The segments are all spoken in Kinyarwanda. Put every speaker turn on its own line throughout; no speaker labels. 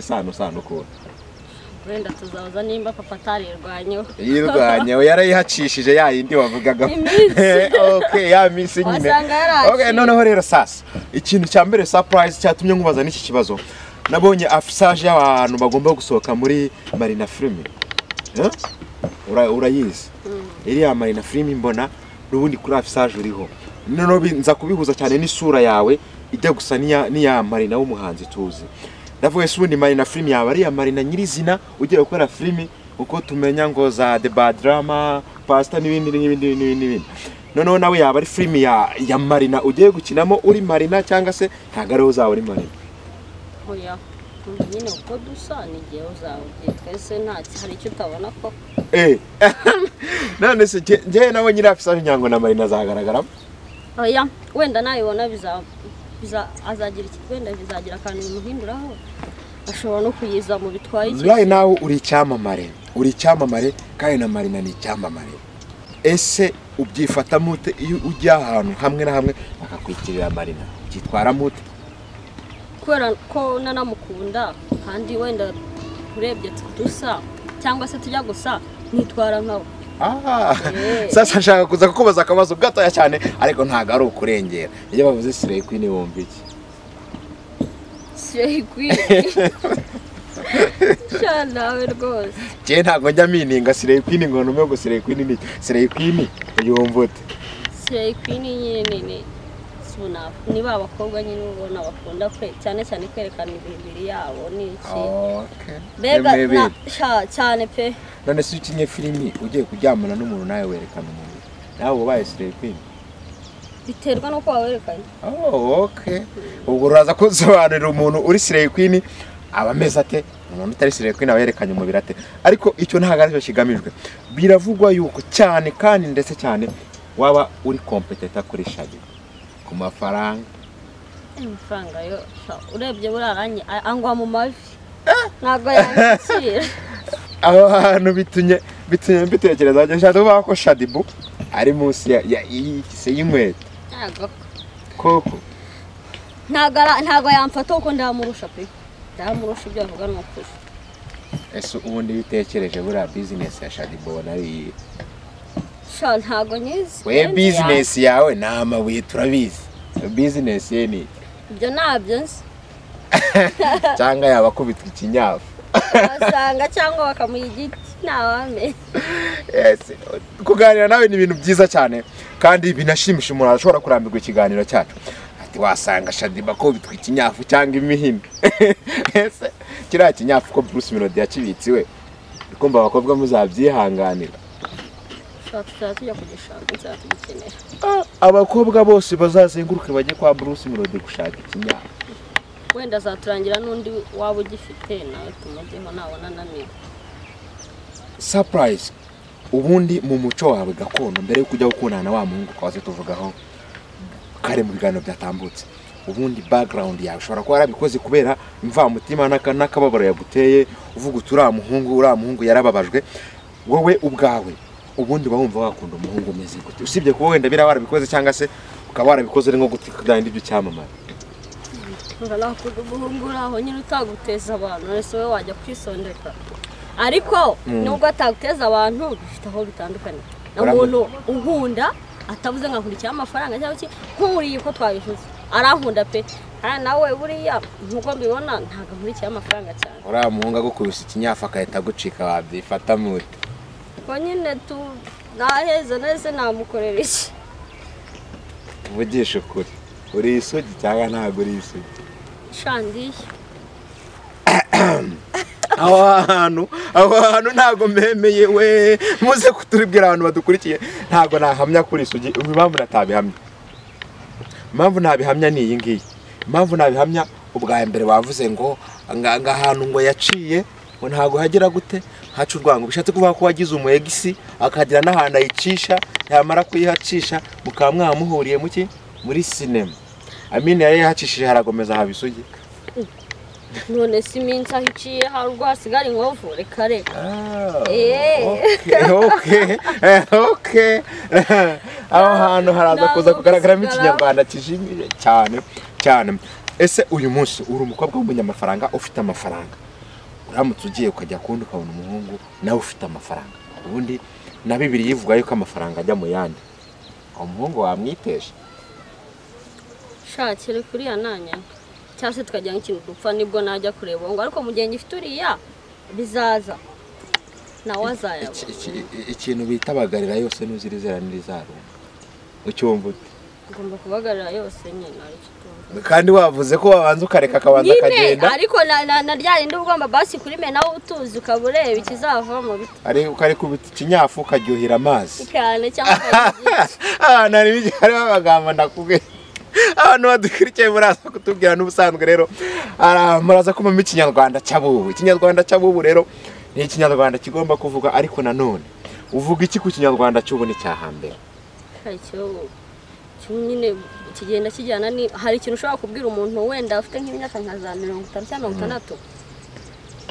sano sano ukuntu
wenda tuzabaza nimba papa atarirwanyeho
yirwanyewe yarayihacishije ya yindi wavugaga
Iminsi.
okay ya minsi nyine
Wasanga yaraje.
okay noneho rero sasa ikintu cya mbere surprise cyatumye nkubaza n'iki kibazo nabonye afisage y'abantu bagomba gusohoka muri marina filime Eh? Ura- urayizi iriya marina filime mbona n'ubundi kuri afisage uriho noneho bi- nza kubihuza cyane n'isura yawe ijya gusa n'iya n'iya marina w'umuhanzi tuzi ndavuga se ubundi marina filime yaba ari iya marina nyirizina ugiye gukora filime uko tumenya ngo za the bad drama pasita n'ibindi n'ibindi n'ibindi n'ibindi noneho nawe yaba ari filime ya, ya marina ugiye gukinamo uri marina cyangwa se ntabwo ariho uzaba uri marina
hoya ubu nyine uko dusa ni igihe uzaba ugiye twese nta hari icyo utabona ko
Eh. none se nge- ngewe nawe nyiri afisage ngira ngo na marina azagaragaramo
hoya wenda nayibona biza biza- azagira iki wenda bizagira akantu bimuhinduraho ashobora no kuyiza mu bitwaye iki
Zulayi nawe uri icyamamare uri icyamamare kandi na marina ni icyamamare ese ubyifatamo ute iyo ujya ahantu hamwe na hamwe bakakwikirira marina byitwaramo ute
kubera ko nanamukunda kandi wenda urebye dusa cyangwa se tujya gusa nitwara nkawe
Ah,
Eh.
sasa nshaka kuza kukubaza akabazo gatoya cyane ariko ntabwo ari ukurengera iyo bavuze sireyi kwini wumva iki
sireyi nawe rwose
njyewe ntabwo njya mininga sireyi kwini ngo ntume ngo sireyi kwini ni iki sireyi kwini yumva ute
sireyi kwini nyine ni sunafu ni ba bakobwa nyine ubona bakunda kwe cyane cyane kwerekana imibiri yabo n'iki mbega
Yemewe.
na sha- cyane pe
none se ukinnye filimi ugiye kuryamana n'umuntu nawe werekana umubiri nawe uba ubaye sireyi kwini
biterwa n'uko wawerekanye
Oh, okay. Ubwo uraza kunsobanurira umuntu uri Slay Queen aba ameze ate? Umuntu utari Slay Queen aba yerekanye umubiri ate? Ariko icyo ntabwo aricyo kigamijwe. Biravugwa yuko cyane kandi ndetse cyane waba uri competitor kuri Shadi ku mafaranga.
amafaranga yo sha, urebye buraranye a- angwa mu mavi ntabwo yanyakira
Aho hantu bitunye bitunye mbitekereza njye nshaka kuvuga ko Shadibu ari munsi ya, ya y'ikise y'inkweto.
ntabwo
Koko
ntabwo ara- ntabwo yamfata kuko ndamurusha pe ndamurusha ibyo avuga ni ukuri
ese ubundi bitekereje buriya business ya Shadibu ubona ari iyihe?
sha ntabwo nyizi
we
Wenda
bizinesi yawe ni amabuye turabizi bizinesi ye ni
ya- ibyo ntabyo nzi
cyangwa yaba akubitwa ikinyafu
basanga cyangwa bakamuha igiti ntawamenya
Yes. kuganira nawe ni ibintu byiza cyane kandi binashimisha umuntu arashobora kurambirwa ikiganiro cyacu ati wasanga shadiba akubitwa ikinyafu cyangwa imihino ese kiriya kinyafu ko bruce melody yakibitsiwe kumva abakobwa muzabyihanganira
sha tuzaba tujya kugishaka tuzaba tugikenera
Ah, abakobwa bose bazazenguruke bajye kwa bruce melody gushaka ikinyafu
wenda azaturangira n'undi waba ugifite nawe tumujyeho nabona naniwe
surprise ubundi mu muco wawe gakondo mbere yuko ujya gukundana na wa muhungu twaze tuvugaho kare mu biganiro byatambutse ubundi background yawe ushobora kuba yarabikoze kubera imvamutima n'aka- n'akababaro yaguteye uvuga uti uriya muhungu uriya muhungu yarababajwe wowe ubwawe ubundi uba wumva wakunda umuhungu umeze gute usibye kuba wenda biraba warabikoze cyangwa se ukaba warabikoze ari nko gutikagira ibyo cyamamare
urakunda umuhungu uri aho nyine utaguteza abantu wese wowe wajya kwisondeka ariko nubwo ataguteza abantu bifite aho bitandukanye na
Uramu-
muntu unkunda atavuze ngo akurikiyeho amafaranga cyangwa iki nkuriye uko twabivuze arankunda pe hariya nawe buriya nk'uko mbibona ntabwo ankurikiyeho amafaranga cyane
uriya muhungu agukubise ikinyafu agahita agucika wabyifata muri
ubwo nyine tu naheza nahise namukorera iki
uvugisha ukuri uri isugi cyangwa ntabwo uri isugi
shandiye
aho hantu aho hantu ntabwo mbemeye we muze kuturibwira abantu badukurikiye ntabwo nahamya kuri isugi impamvu natabihamya impamvu nabihamya ni iyi ngiyi impamvu nabihamya ubwa mbere wavuze ngo nga- nga ahantu ngo yaciye ngo ntabwo hagera gute haca urwango bishatse kuvuga ko wagize umu egisi akagira n'ahantu ayicisha yamara kuyihacisha mukaba mwamuhuriye muki muri sinema amina yari yahacishije harakomeza haba isugi
none si iminsi aho iciye hari ubwo hasigara inkovu reka reka
oke aho hantu haraza kuza kugaragaramo ikinyarwanda kijimye cyane cyane ese uyu munsi uri umukobwa w'umunyamafaranga ufite amafaranga uramutse ugiye ukajya kundi ukabona umuhungu nawe ufite amafaranga ubundi na bibiri yivuga yuko amafaranga ajya mu yandi uwo muhungu wamwitesha
shakire kuriya nanya cyangwa se tukajya nk'ikintu gupfa nibwo najya kureba uwo ngo ariko mu gihe ngifite uriya bizaza nawe
Iki-
azayabona
iki- ikintu bita bagarira yose ntuzirizera n'irizarumba ucyumva ute
ngomba kubagarira yose nyine aricyo tuzi.
kandi wavuze ko wabanza ukareka akabanza
nyine
akagenda
ariko na- na na rya rindi uba ugomba basi kurimena nawe utuzi ukaba ureba ikizavamo bite
ari ukareka ubita ikinyafu ukaryohera amazi
cyane cyangwa ukajya
ahantu hari ibijya hariho amagambo ndakubwiye abantu badukurikiye muraza kutubwira n'ubusanzwe rero ara- muraza kumamo ikinyarwanda cy'abubu ikinyarwanda cy'abubu rero ni ikinyarwanda kigomba kuvuga ariko nanone uvuga iki ku kinyarwanda cy'ubu ni icya hambere
hari ikibazo kimwe nyine kigenda kijyana ni hari ikintu ushobora kubwira umuntu wenda afite nk'imyaka nka za mirongo itanu cyangwa mirongo itandatu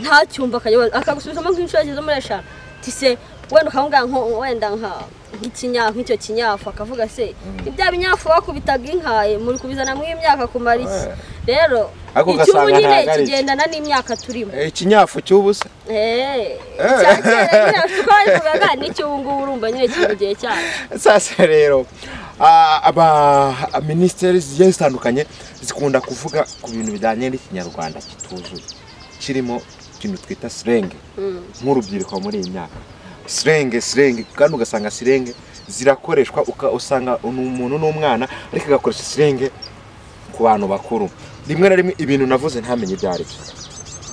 ntacyumva akajya- akagusubizamo nk'inshuro ageze muri eshanu tise wenda ukamubwira nko wenda nka nk'ikinyafu nk'icyo kinyafu akavuga se ibya binyafu bakubitaga inka muri kubizana mu imyaka kumara iki rero
Ariko
icyubu
ugasanga ntabwo
nyine
ari iki.
kigendana n'imyaka turimo
Eh, ikinyafu cy'ubusa
Eh, icya kera nyine kuko babivugaga n'icy'ubu ngubu urumva nyine kiri mu gihe cyacu
sasa rero ah, aba minisiteri zigiye zitandukanye zikunda kuvuga ku bintu bijyanye n'ikinyarwanda kituzuye kirimo ikintu twita sirenge nk'urubyiruko muri iyi myaka sirenge sirenge kandi ugasanga sirenge zirakoreshwa uka- usanga ni umuntu n'umwana ariko agakoresha sirenge ku bantu bakuru rimwe na rimwe ibintu navuze ntamenye ibyo ari byo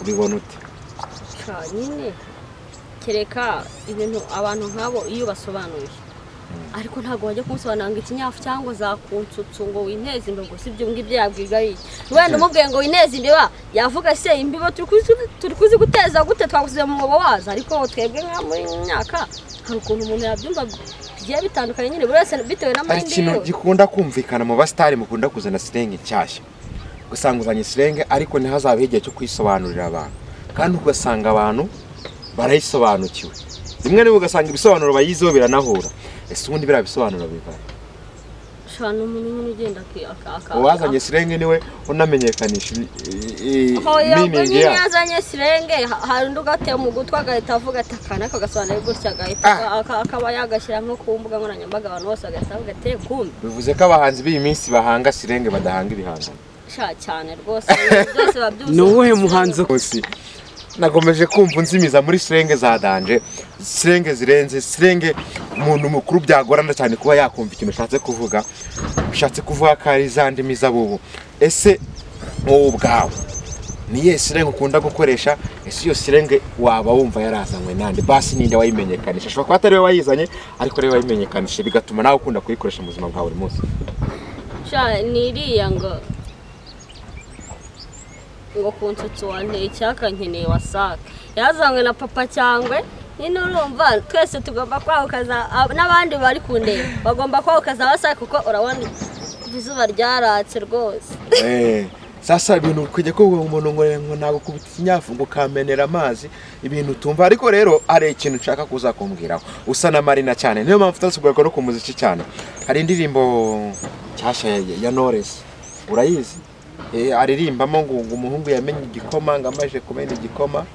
ubibona ute
Ka nyine kereka ibintu abantu nk'abo iyo ubasobanuye ariko ntabwo wajya kumusobanurira ngo ikinyafu cyangwa zakunsutsu ngo wineze imbibo si ibyo ngibyo yabwiga ari wenda umubwiye ngo wineze imbiba yavuga se imbibo turi kuzi- turi kuzi guteza gute twagusize mu mwobo wazo ariko twebwe nka muri iyi myaka hari ukuntu umuntu yabyumva bigiye bitandukanye nyine buri wese bitewe
hari
n'amahirwe
ikintu
yiwe.
gikunda kumvikana mu basitari mukunda kuzana sirenge nshyashya ugasanga uzanye sirenge ariko ntihazabeho igihe cyo kuyisobanurira abantu kandi ugasanga abantu barayisobanukiwe rimwe na rimwe ugasanga ibisobanuro bayiziho biranahura ese ubundi biriya bisobanuro bivana
Sha, ni umuntu nyine ugenda aki- aka- aka-
uwazanye sirenge niwe unamenyekanisha i- i- i-
hoya ubwo
meaning
nyine
yayo
yazanye sirenge ha- hari undi ugatema mu gutwi agahita avuga ati akana ariko agasobanura gutya agahita
Ah.
aga- aka- akaba yagashyira nko ku mbuga nkoranyambaga abantu bose bagahita bavuga ati "Eh, kumbe
bivuze ko abahanzi b'iyi minsi bahanga sirenge badahanga ibihangano
sha cyane rwose ibintu byose babyuzuye
ni uwuhe muhanzi
munsi nagomeje kumva unzimiza muri sirenge za danje sirenge zirenze sirenge umuntu mukuru byagorana cyane kuba yakumva ikintu ashatse kuvuga bishatse kuvuga ko ari za ndimi z'abubu ese wowe ubwawe ni iyihe sirenge ukunda gukoresha ese iyo sirenge waba wumva yarazanywe nande basi ninde wayimenyekanisha ashobora kuba atari we wayizanye ariko ariwe wayimenyekanisha bigatuma nawe ukunda kuyikoresha mu buzima bwa buri munsi
sha ni iriya ngo ngo ku nsutsu wanteye icyaka nkeneye wasake yazanywe na papa cyangwe nyine urumva twese tugomba kwahukaza ab- n'abandi bari ku ndeba bagomba kwahukaza wasake kuko urabona kuva izuba ryaratse rwose
Eh, sasa ibintu kujya kuvuga ngo umuntu ngo ngo ntabwo kubita ikinyafu ngo ukamenera amazi ibintu utumva ariko rero hari ikintu nshaka kuza kumbwiraho usa na marina cyane niyo mpamvu utasugaruka no ku muziki cyane hari indirimbo nshyashya ya- ya Knowless urayizi Eh, aririmbamo ngo ngo umuhungu yamenye igikoma ngo amaze kumena igikoma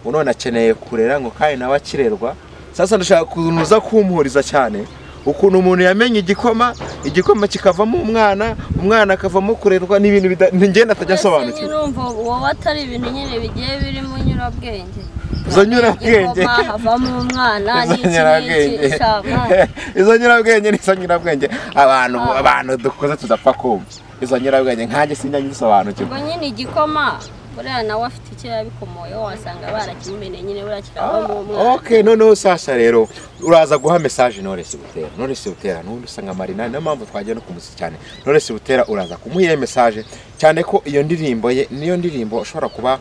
ngo none akeneye kurera ngo kandi nawe akirerwa sasa ndashaka ukuntu uza kumuhuriza cyane ukuntu umuntu yamenye igikoma igikoma kikavamo umwana umwana akavamo kurerwa n'ibintu bida- ngenda atajya
Ese
asobanukirwa
nyine urumva wowe atari ibintu nyine bigiye birimo nyurabwenge
Izo nyurabwenge.
Igikoma, havamo umwana
Izo
n'iki
nyurabwenge.
n'iki shamana
izo nyurabwenge nizo nyurabwenge abantu abantu dukoze tudapfa kumva izo nyurabwenge nkanjye sinjya ngisobanukirwa
ubwo nyine igikoma buriya nawe afite icyo yabikomoyeho wasanga barakimumeneye nyine buriya
Ah,
kiravamo umwana
ok noneho sasa rero uraza guha mesaje Knowless Butera Knowless Butera n'ubundi usanga Marina niyo mpamvu twagiye no kumuziki cyane Knowless Butera uraza kumuha iyo mesaje cyane ko iyo ndirimbo ye niyo ndirimbo ushobora kuba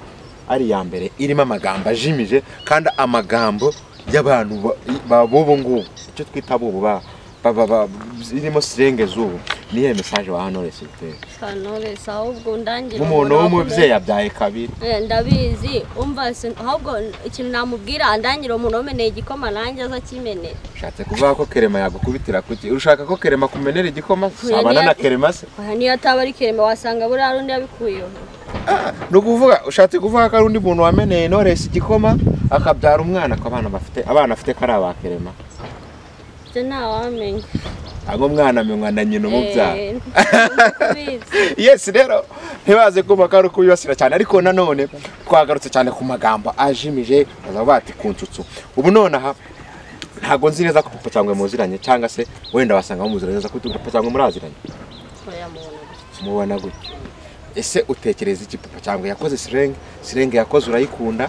ari iya mbere irimo amagambo ajimije kandi amagambo y'abantu ba- ba- b'ubu ngubu icyo twita b'ubu ba ba- ba- ba- irimo sirenge z'ubu niyo mesaje waha Knowless Butera
shanores ahubwo ndangira
nk'umuntu
umuntu
w'umubyeyi abyaye kabiri
Eh, ndabizi umva sin- ahubwo ikintu namubwira ndangira umuntu wameneye igikoma nanjye aza akimenera
ushatse kuvuga ko kerema yagukubitira kuki urashaka ko kerema kumenera igikoma sabana na kerema se
Aha niyo ataba ari kerema wasanga buriya rundi yabikuyeho
ni ukuvuga ushatse kuvuga ko ari undi muntu wameneye Knowless igikoma akabyara umwana ko abana bafite abana afite ko ari abakerema
ibyo ntawamenya
aho umwana amenywa na nyina umubyara
Eh, ntibizi.
yes rero ntibaze kumva ko ari ukubibasira cyane ariko nanone twagarutse cyane ku magambo ajimije bazaba bati ku nsutsu ubu nonaha ntabwo nzi neza ko papa cyangwa muziranye cyangwa se wenda wasanga muziranye neza ko papa cyangwa muraziranye
Oya, mubona gutya.
mubona gutyo ese utekereza iki papa cyangwa yakoze sirenge sirenge yakoze urayikunda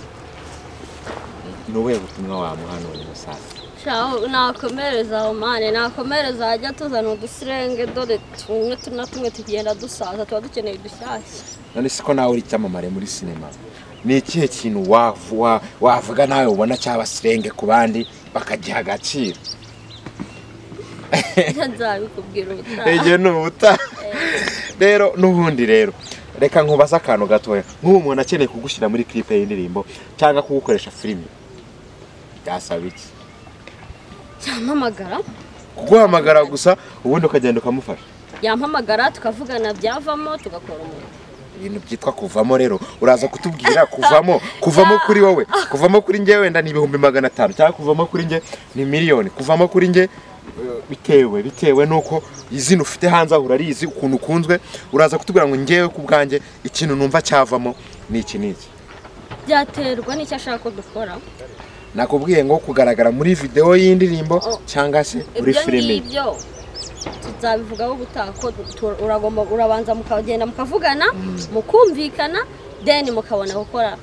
ni ubuhe butumwa wamuha none musaza
Shaho, nakomereza aho mane nakomereza hajya tuzana udusirenge dore tumwe tu- na tumwe tugenda dusaza tuba dukeneye dushyashya
none si ko nawe uri icyamamare muri sinema ni ikihe kintu wavu- wa- wavuga nawe ubona cyaba sirenge ku bandi bakagiha agaciro
Ibyo nzabikubwira ubutaha
igihe ni ubuta rero n'ubundi rero reka nkubaze akantu gatoya nk'ubu umuntu akeneye kugushyira muri clip y'indirimbo cyangwa kugukoresha filime byasaba iki
yampamagara
kuguhamagara gusa ubundi ukagenda ukamufasha
yampamagara tukavugana byavamo tugakora umurimo
ibintu byitwa kuvamo rero uraza kutubwira kuvamo kuvamo kuri wowe kuvamo kuri njye wenda ni ibihumbi magana atanu cyangwa kuvamo kuri njye ni miliyoni kuvamo kuri njye eh, bitewe bitewe n'uko izina ufite hanze aho urarizi ukuntu ukunzwe uraza kutubwira ngo ngewe ku bwanjye ikintu numva cyavamo ni iki n'iki
byaterwa n'icyo ashaka ko dukora
nakubwiye ngo kugaragara muri videwo y'indirimbo
Oh.
cyangwa se muri
ibyo
filime
ngibyo tuzabivugaho ubutaha ko du- tu- uragomba urabanza mukagenda mukavugana mukumvikana then mukabona gukora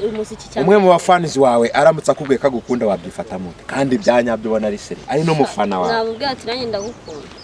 umuziki cyangwa
umwe mu bafanizi wawe aramutse akubwiye ko agukunda wabyifata mute kandi ibya nyabyo ubona ari seri ari n'umufana wawe
namubwira ati nanjye ndagukunda